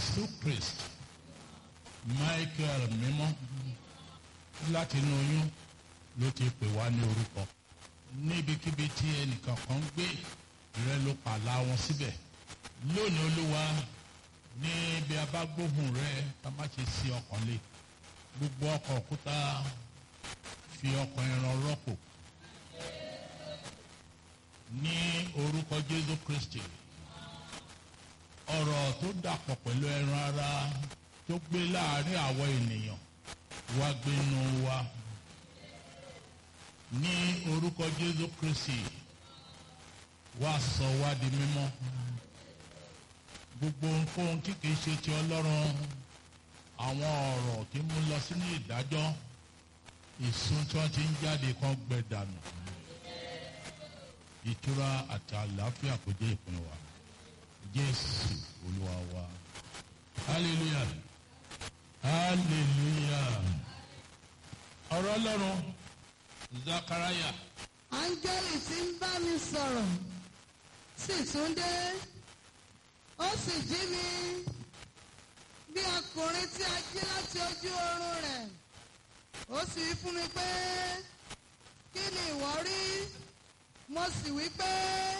jésù kristi michael mímọ́ láti inú oyún ló ti pè wá ní orúkọ níbikíbi tí ẹnìkan kan gbé rẹ ló pàlà wọn síbẹ̀ lónìí olúwa ní bí a bá gbóhùn rẹ ká má ṣe sí ọkàn lé gbogbo ọkọ̀ òkúta fi ọkọ̀ ẹran rọ́pò ní orúkọ jésù kristi ọ̀rọ̀ tó dàpọ̀ pẹ̀lú ẹran ara tó gbé láàrin àwọn ènìyàn wá gbénu wa ní orúkọ jésù kristi wá sọ wá di mímọ́ gbogbo ohunkóhun tí kìí ṣe ti ọlọ́run àwọn ọ̀rọ̀ tí mú lọ sínú ìdájọ́ ìsun tí wọ́n ti ń jáde kan gbẹ dànù ìtura àti àlàáfíà kò jẹ́ ìpín wa jésù olúwa wa hallelujah hallelujah ọ̀rọ̀ ọlọ́run zakaraya áńgẹ́lì tí ń bá mi sọ̀rọ̀ sì tún dé ó sì jí mi bí ọkùnrin tí a jí láti ojú oorun rẹ̀ ó sì wí fún mi pé kí ni ìwọ rí mo sì wí pé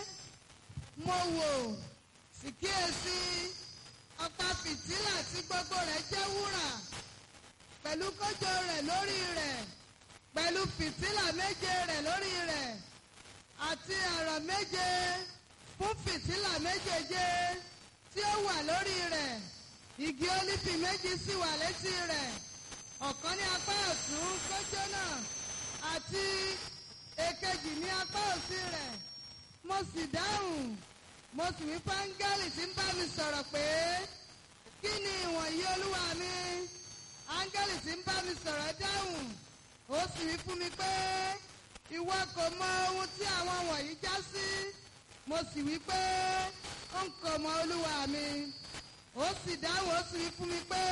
mo wò sì kíyèsí ọ̀pá fìtílà tí gbogbo rẹ̀ jẹ́ wúrà pẹ̀lú kójọ rẹ̀ lórí rẹ̀ pẹ̀lú fìtílà méje rẹ̀ lórí rẹ̀ àti àrọ̀ méje fún fìtílà méjèèje tí ó wà lórí rẹ̀ igi ólífì méjì sì wà létí rẹ̀ ọ̀kan ní apá ọ̀tún kójọ náà àti èkejì ní apá òsì rẹ̀ mo sì dáhùn mo sì wí fáńgẹ́lì tí ń bá mi sọ̀rọ̀ pé kí ni ìwọ̀nyí olúwa mi áńgẹ́lì tí ń bá mi sọ̀rọ̀ dáhùn ó sì wí fún mi pé ìwọ kò mọ ohun tí àwọn wọ̀nyí já sí mo sì wí pé n kò mọ olúwa mi ó sì dáhùn ó sì wí fún mi pé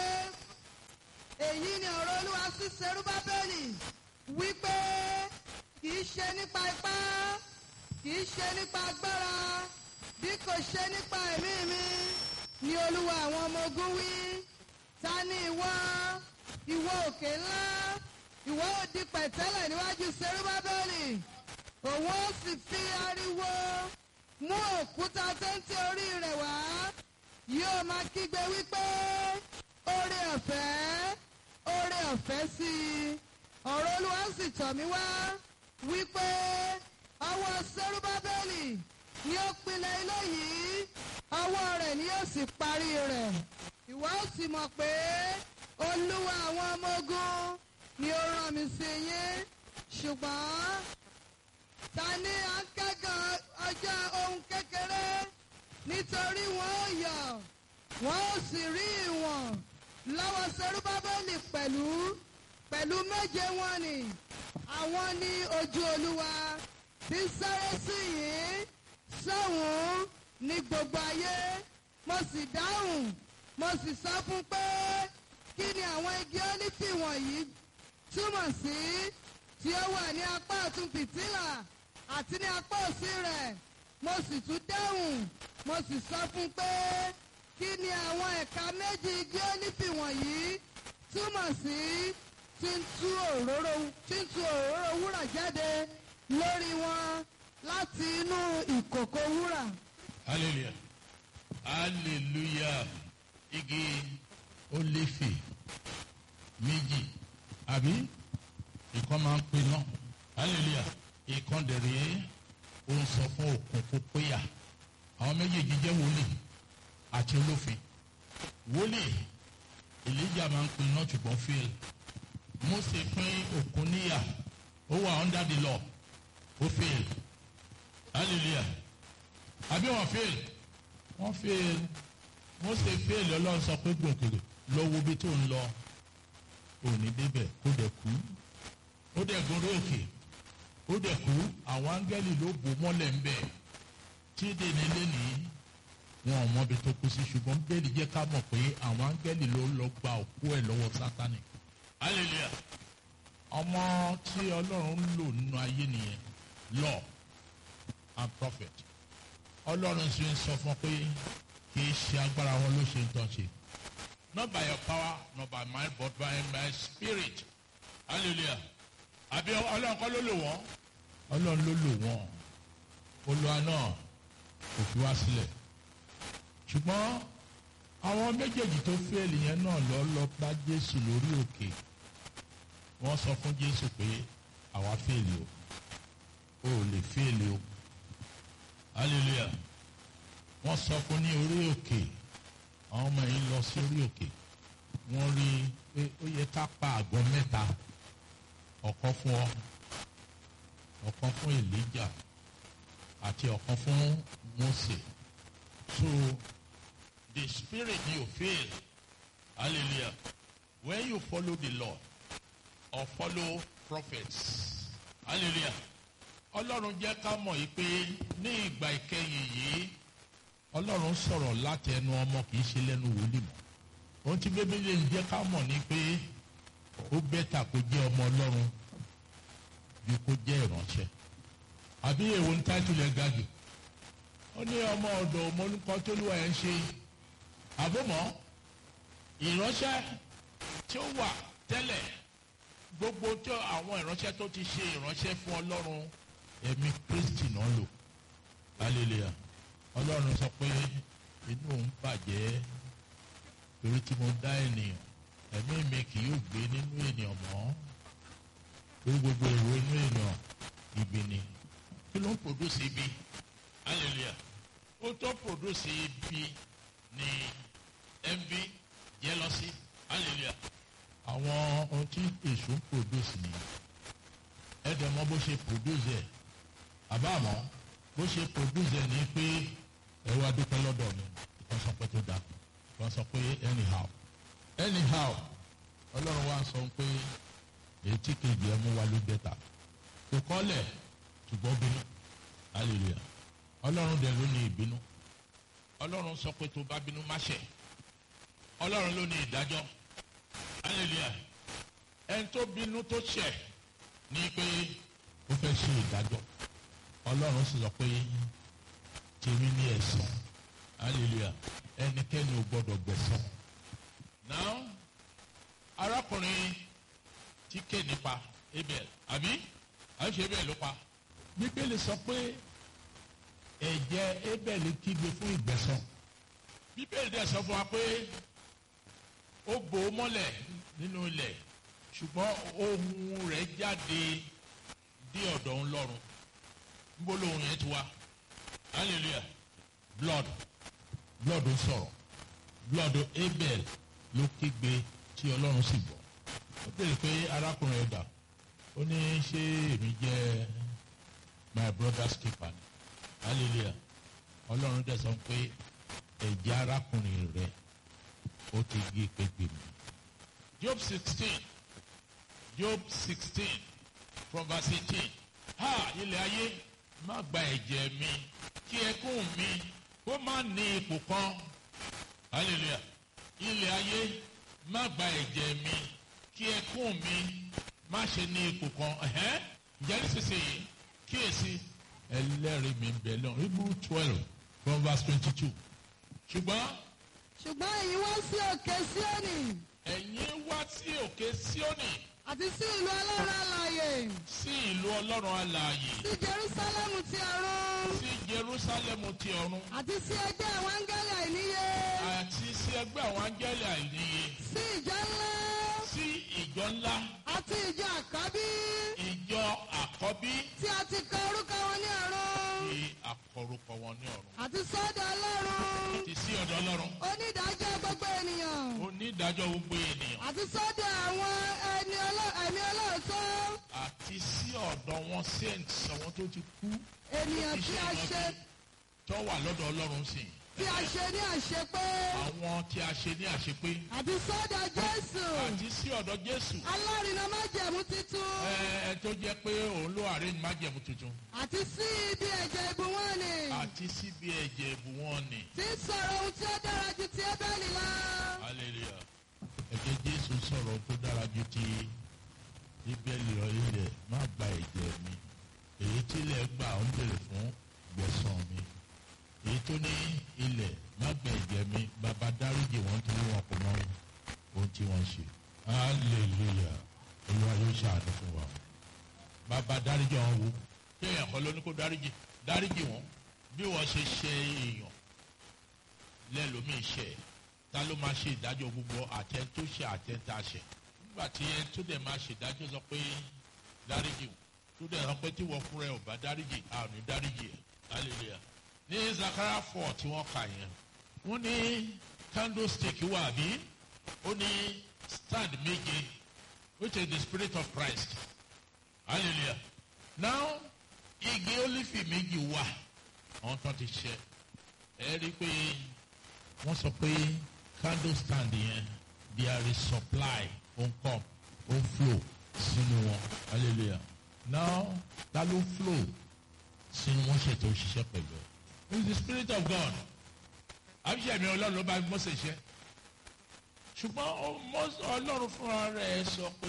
èyí ni ọ̀rọ̀ olúwa sí serúbábẹ́lì wípé kì í ṣe nípa ipá kì í ṣe nípa agbára bí kò ṣe nípa ẹ̀mí mi ni olúwa àwọn ọmọ ogun wí ta ni ìwọ ìwọ òkè ńlá ìwọ ò di pẹ̀tẹ́lẹ̀ níwájú serúbábẹ́lì òun ó sì fi ariwo mú òkúta téńté orí rẹ̀ wá yóò máa kígbe wípé oore ọ̀fẹ́ oore ọ̀fẹ́ sí i ọ̀rọ̀ olúwa sì tọ̀ mí wá wípé ọwọ́ serúbábẹ́lì ni ó pinlẹ̀ ilé yìí ọwọ́ rẹ̀ ni yóò sì parí rẹ̀ ìwọ ó sì mọ̀ pé olúwa àwọn ọmọ ogun ni ó rán mi sí yín ṣùgbọ́n ta ni à ń kẹ́gàn ọjọ́ ohun kékeré nítorí wọn ó yọ̀ wọn ó sì rí ìwọ̀n lọ́wọ́ serúbábẹ́lì pẹ̀lú pẹ̀lú méje wọn ni àwọn ní ojú olúwa tí ń sáré sí yìí sọ́hùn ní gbogbo ayé mo sì dáhùn mo sì sọ fún pé kí ni àwọn igi ólífì wọ̀nyí túmọ̀ sí tí ó wà ní apá ọ̀tún fìtílà àti ní apá òsì rẹ̀ mo sì tún dáhùn mo sì sọ fún pé kí ni àwọn ẹ̀ka méjì igi ólífì wọ̀nyí túmọ̀ sí tí ń tú òróró tí ń tú òróró wúrà jáde lórí wọn láti inú ìkòkò wúrà. hallelujah hallelujah igi olífì méjì àbí ìkan máa ń pè náà hallelujah ìkan dẹ̀rẹ̀ ó ń sọ fún òkun kó péyà àwọn méjèèjì jẹ́ wòlíì àti olófin wòlíì elijah máa ń pè náà ṣùgbọ́n fail mose pín òkun níyà ó wà under the law ó fail hallelujah àbí wọn fail wọn fail mose fail ọlọ́run sọ pé gbòkèrè lọ wo bí tó ń lọ òní débẹ̀ kó dẹ̀ kú ó dẹ̀ gorí òkè ó dẹ̀ kú àwọn áńgẹ́lì ló bò mọ́lẹ̀ ń bẹ̀ tí dèní lẹ́nìí wọn ò mọbi tó kú sí ṣùgbọ́n bẹ́ẹ̀ni jẹ́ ká mọ̀ pé àwọn áńgẹ́lì ló lọ gba òkú ẹ̀ lọ́wọ́ sátani hallelujah ọmọ tí ọlọ́run ń lò nínú ayé nìyẹn law and prophet ọlọ́run sì ń sọ fún pé kì í ṣe agbára wọn ló ṣe ń tán ṣe not by your power not by might but by my spirit hallelujah àbí ọlọ́run kọ́ ló lò wọ́n ọlọ́run ló lò wọ́n olúwa náà kò fi wá sílẹ̀ ṣùgbọ́n àwọn méjèèjì tó fẹ́ẹ̀lì yẹn náà lọ lọ bá jésù lórí òkè wọ́n sọ fún jésù pé àwa fẹ́ẹ̀lì o o ò lè fẹ́ẹ̀lì o hallelujah wọ́n sọ fún ní orí òkè àwọn ọmọ yìí lọ sí orí òkè wọ́n rí i pé ó yẹ ká pa àgọ́ mẹ́ta ọ̀kan fún ọ ọ̀kan fún elijah àti ọ̀kan fún mose so the spirit you feel hallelujah when you follow the lord or follow prophets hallelujah ọlọ́run jẹ́ ká mọ̀ yìí pé ní ìgbà ìkẹyìn yìí ọlọ́run sọ̀rọ̀ láti ẹnu ọmọ kì í ṣe lẹ́nu wòlíì mọ́ ohun tí bíbélì ń jẹ́ ká mọ̀ ni pé ó bẹ́tà kó jẹ́ ọmọ ọlọ́run ju kó jẹ́ ìránṣẹ́ àbí èwo ń táìtìlẹ̀ ga jù ó ní ọmọ ọ̀dọ̀ ọmọlúkọ tó lù ẹ̀ ń ṣe àbọ̀mọ́ ìránṣẹ́ tí ó wà tẹ́lẹ̀ gbogbo tí àwọn ìránṣẹ́ tó ti ṣe ìránṣẹ́ fún ọlọ́run ẹ̀mí kristi náà lò hallelujah ọlọ́run sọ pé inú òun bàjẹ́ torí tí mo dá ènìyàn ẹ̀mí mi kì yóò gbé nínú ènìyàn mọ́ torí gbogbo èrò inú ènìyàn ibi ni kí ló ń produce ibi hallelujah ó tó produce ibi ni envy jealousy hallelujah àwọn ohun tí èso ń produce ni ẹ̀dẹ̀ mọ́ bó ṣe produce ẹ̀ àbámọ́ bó ṣe produce ẹ̀ ni pé ẹ wá dúpẹ́ lọ́dọ̀ mi wọ́n sọ pé tó dáa wọ́n sọ pé anyhow anyhow ọlọ́run wa sọ pé èyí tí kejì ẹ mú wa ló dẹ́ta kò kọ́lẹ̀ ṣùgbọ́n bínú hallelujah ọlọ́run dẹ̀ ló ní ìbínú ọlọ́run sọ pé tó bá bínú má ṣẹ̀ ọlọ́run ló ní ìdájọ́ hallelujah ẹni tó bínú tó ṣẹ̀ ní pé ó fẹ́ ṣe ìdájọ́ ọlọ́run sì sọ pé tèmi ní ẹ̀san hallelujah ẹnikẹ́ni ò gbọ́dọ̀ gbẹ̀san now arákùnrin tí ké nípa abel àbí àbí ṣe abel ló pa bíbélì sọ pé ẹ̀jẹ̀ abel kígbe fún ìgbẹ̀san bíbélì dẹ̀ sọ fún wa pé ó bò ó mọ́lẹ̀ nínú ilẹ̀ ṣùgbọ́n ohun rẹ̀ jáde dé ọ̀dọ̀ ńlọ́run níbo lóhun yẹn ti wá hallelujah blood blood ń sọ̀rọ̀ blood abel ló kígbe tí ọlọ́run sì gbọ́ ó béèrè pé arákùnrin ẹ̀dá ó ní ṣé èmi jẹ́ my brother's keeper ni hallelujah ọlọ́run dẹ̀ sọ pé ẹ̀jẹ̀ arákùnrin rẹ̀ ó ti gé pépè mi. job sixteen job sixteen from verse eighteen ha ilẹ̀ ayé má gba ẹ̀jẹ̀ mi kí ẹkún mi kó má ní ipò kan hallelujah ilẹ̀ ayé má gba ẹ̀jẹ̀ mi kí ẹkún mi má ṣe ní ipò kan ẹ̀hẹ́n ǹjẹ́ nísinsìnyí kíyèsí ẹlẹ́rìí mi ń bẹ lọ́rùn hebrew twelve from verse twenty-two ṣùgbọ́n ṣùgbọ́n èyí wá sí òkè síónì ẹ̀yin wá sí òkè síónì àti sí ìlú ọlọ́run alààyè sí ìlú ọlọ́run alààyè sí jerúsálẹ́mù ti ọ̀run sí jerúsálẹ́mù ti ọ̀run àti sí ẹgbẹ́ àwọn áńgẹ́lì àìníye àti sí ẹgbẹ́ àwọn áńgẹ́lì àìníye sí ìjọ ńlá sí ìjọ ńlá àti ìjọ àkọ́bí ìjọ àkọ́bí tí a ti kọ orúkọ wọn ní ọ̀run tí àkọrúkọ wọn ní ọ̀run àti sọ́dọ̀ ọlọ́run àti sí ọ̀dọ̀ ọlọ́run onídàájọ́ gbogbo ènìyàn onídàájọ́ gbogbo ènìyàn àti sọ́dọ̀ àwọn ẹni ọlọ́- ẹ̀mí ọlọ́ọ̀tọ́ àti sí ọ̀dọ̀ wọn saints àwọn tó ti kú ènìyàn tí a ṣe tó wà lọ́dọ̀ ọlọ́run sí tí a ṣe ní àṣepé àwọn tí a ṣe ní àṣepé àti sọ́dọ̀ jésù àti sí ọ̀dọ̀ jésù alárinà májẹ̀mú titun ẹ ẹ tó jẹ́ pé òun ló àárín májẹ̀mú tuntun àti sí ibi ẹ̀jẹ̀ ìbùwọ́n ni àti síbi ẹ̀jẹ̀ ìbù wọn ni tí ń sọ̀rọ̀ ohun tí ó dára ju ti ébẹ́lì lọ. hallelujah ẹ̀jẹ̀ jésù sọ̀rọ̀ tó dára ju ti bíbélì rọ ilẹ̀ má gba ẹ̀jẹ̀ mi èyí tí ilẹ̀ gbà ń bèrè fún gbẹ̀san mi èyí tó ní ilẹ̀ má gba ẹ̀jẹ̀ mi bàbá dáríjì wọn torí wọn kò mọ ṣe hallelujah olúwa yóò ṣàánú fún wa bàbá dáríjì wọn wo kí èèyàn kan ló ní kó dáríjì dáríjì wọn bí wọn ṣe ṣe èèyàn lẹ́lòmíì ṣe ta ló máa ṣe ìdájọ́ gbogbo àtẹn tó ṣe àtẹn tá a ṣe nígbà tí ẹ tó dẹ̀ máa ṣe ìdájọ́ sọ pé dáríjì wọn tó dẹ̀ sọ pé tí wọ́n fúnra ẹ̀ ò bá dáríjì àrùn dáríjì ẹ̀ hallelujah ní Zachariah four tí wọ́n kà yẹn wọ́n ní candlestick wà bí ó ní stand méje which is the spirit of Christ hallelujah now igi olifi méjì wà àwọn tó ti ṣe ẹ rí i pé wọ́n sọ pé candle stand yẹn there is supply ó ń come ó ń flow sínú wọn hallelujah now ta ló flow sínú wọn ṣètò òṣìṣẹ́ pẹ̀lú it is the spirit of God àbíṣe mi ọlọ́run ló bá Mósè ṣe ṣùgbọ́n ọlọ́run fúnra rẹ̀ sọ pé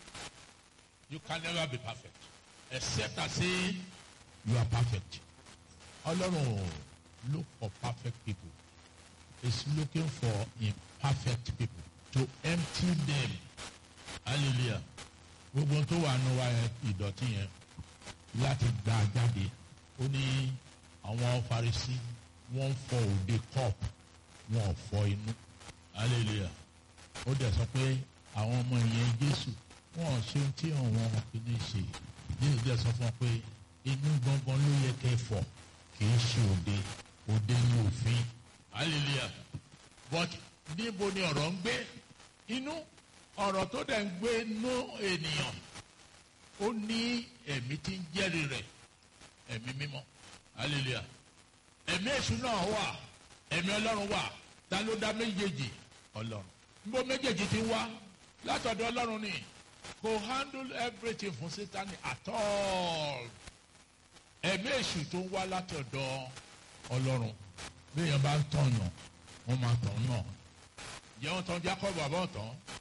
you can never be perfect except I say you are perfect ọlọ́run look for perfect people is looking for imperfect people to empty them hallelujah gbogbo tó wà nù wa ìdọ̀tí yẹn láti gbà jáde ó ní àwọn Farisí wọ́n fọ òde cup wọn ò fọ inú hallelujah ó dẹ̀ sọ pé àwọn ọmọ ìyẹn Jésù wọn ò ṣe tí àwọn kìíní ṣe Jésù dẹ̀ sọ fún wọn pé inú gbọ̀ngàn ló yẹ kẹ́ fọ kì í ṣe òde òde ní òfin hallelujah but níbo ni ọ̀rọ̀ ń gbé inú ọ̀rọ̀ tó dẹ̀ ń gbé nú ènìyàn ó ní ẹ̀mí tí ń jẹ́rìí rẹ̀ ẹ̀mí mímọ́ hallelujah ẹ̀mí èṣù náà wà ẹ̀mí ọlọ́run wà ta ló dá méjèèjì ọlọ́run níbo méjèèjì ti wá látọ̀dọ̀ ọlọ́run ni kò handle everything fún sátani at all ẹ̀mí èṣù tó ń wá látọ̀dọ̀ ọlọ́run bí èèyàn bá ń tọ̀yàn wọ́n máa tàn náà jẹ́ wọ́n tán Jacob àbọ̀ tán